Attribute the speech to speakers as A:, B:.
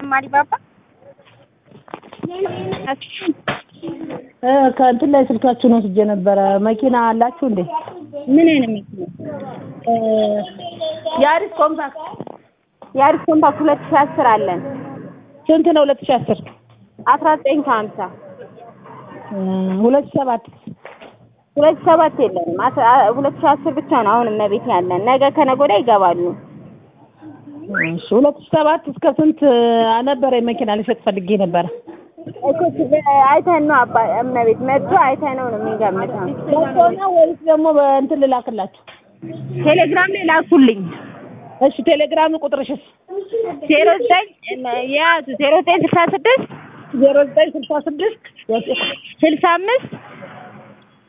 A: ማሪባባ
B: ከእንትን ላይ ስልካችሁን ወስጄ ነበረ። መኪና አላችሁ እንዴ?
A: ምን አይነት መኪና?
B: ያሪስ ኮምፓክት
A: የአዲስ ኮምፓክት ሁለት ሺህ አስር አለን
B: ስንት ነው? ሁለት ሺህ አስር
A: አስራ ዘጠኝ ከሀምሳ
B: ሁለት ሺህ ሰባት
A: ሁለት ሺህ ሰባት የለንም። አስራ ሁለት ሺህ አስር ብቻ ነው አሁን እመቤት ያለን። ነገ ከነገ ወዲያ ይገባሉ።
B: እሺ ሁለት ሺህ ሰባት እስከ ስንት ነበረ? መኪና ልሸጥ ፈልጌ ነበረ።
A: እኮ አይተን ነው አባ እመቤት መጥቶ አይተን ነው ነው የሚገምተው።
B: መጥቶ ነው ወይስ ደግሞ በእንትን ልላክላችሁ?
A: ቴሌግራም ላይ ላኩልኝ።
B: እሺ ቴሌግራም ቁጥርሽስ?
A: ዜሮ ዘጠኝ የያዙ ዜሮ ዘጠኝ ስልሳ ስድስት
B: ዜሮ ዘጠኝ ስልሳ ስድስት
A: ስልሳ አምስት